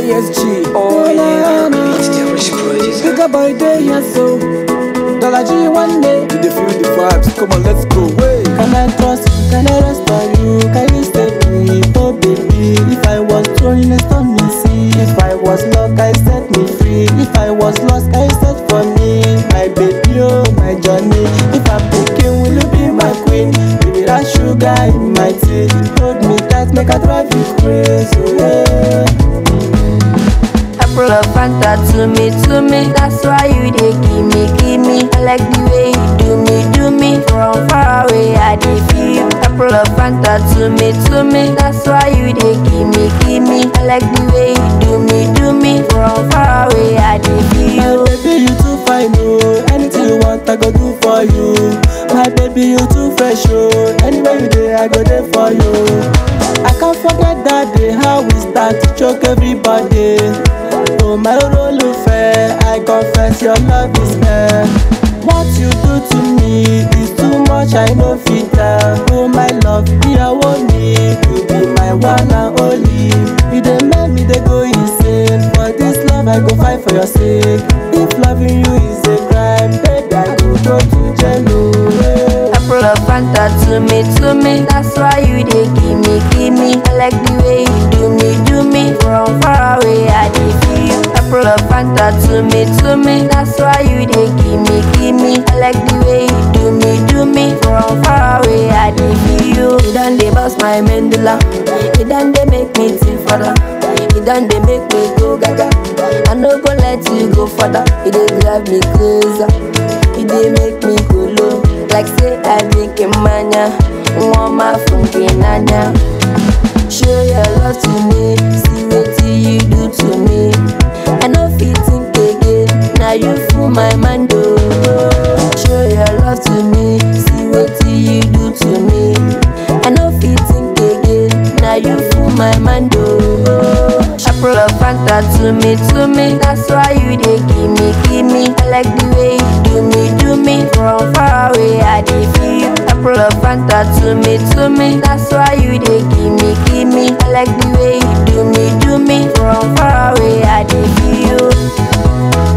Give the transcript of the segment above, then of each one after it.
ISG. Oh yeah. It's the rich producer. Bigger boy day, yes so. Dollar G one day. You dey feel the vibes. Come on, let's go. Way. Can I trust you? Can I rest on you? Can you stay me? Oh baby, if I was thrown in a stormy sea, if I was lost, can you set me free? If I was lost, can you search for me? My baby, oh my journey. If I'm picking, will you be my queen? Baby, that sugar in my tea. Hold me tight, make I drive you crazy. Oh, yeah. Apple of Fanta to me, to me. That's why you dey give me, give me. I like the way you do me, do me. From far away, I dey feel. Apple of Fanta to me, to me. That's why you dey give me, give me. I like the way you do me, do me. From far away, I dey My feel. baby, you too fine, oh. Anything you want, I go do for you. My baby, you too fresh, oh. Anywhere you dey, I go there for you. I can't forget that day how we start to choke everybody. Oh my fair, I confess your love is fair. What you do to me is too much, I know fit tell. Oh my love, me I want me, you be my one and only. You dey make me dey go insane. For this love, I go fight for your sake. If loving you is a crime, baby, I go go to jail. oh, yeah. Apple of Fanta to me, to me. That's why you dey give me, give me. I like the way you do me, do me. From far away, I dey feel. Apple of Fanta to me, to me. That's why you dey give me, give me. I like the way you do me, do me. From far away, I dey feel. You done dey bust my mandula. You done dey make me think further. You done dey make me go gaga. I no go let you go further. You dey drive me crazy. You dey make me go low. Like say I drink a mania. Woman from Kenanya. Show your love to me. See what you do to me. I no fit think again. Now you fool my mind. Oh. Show your love to me. See what you do to me. I no fit think again. Now you fool my mind. Oh. Apple of Fanta to me, to me. That's why you dey give me, give me. I like the way you do me, do me. From far away, I dey feel. Apple of Fanta to me, to me. That's why you dey give me, give me. I like the way you do me, do me. From far away, I dey feel.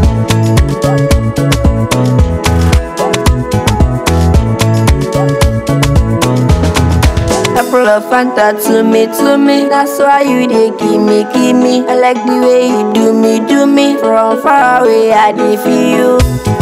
Apple of Fanta to me, to me. That's why you dey give me, give me. I like the way you do me, do me. From far away, I dey feel.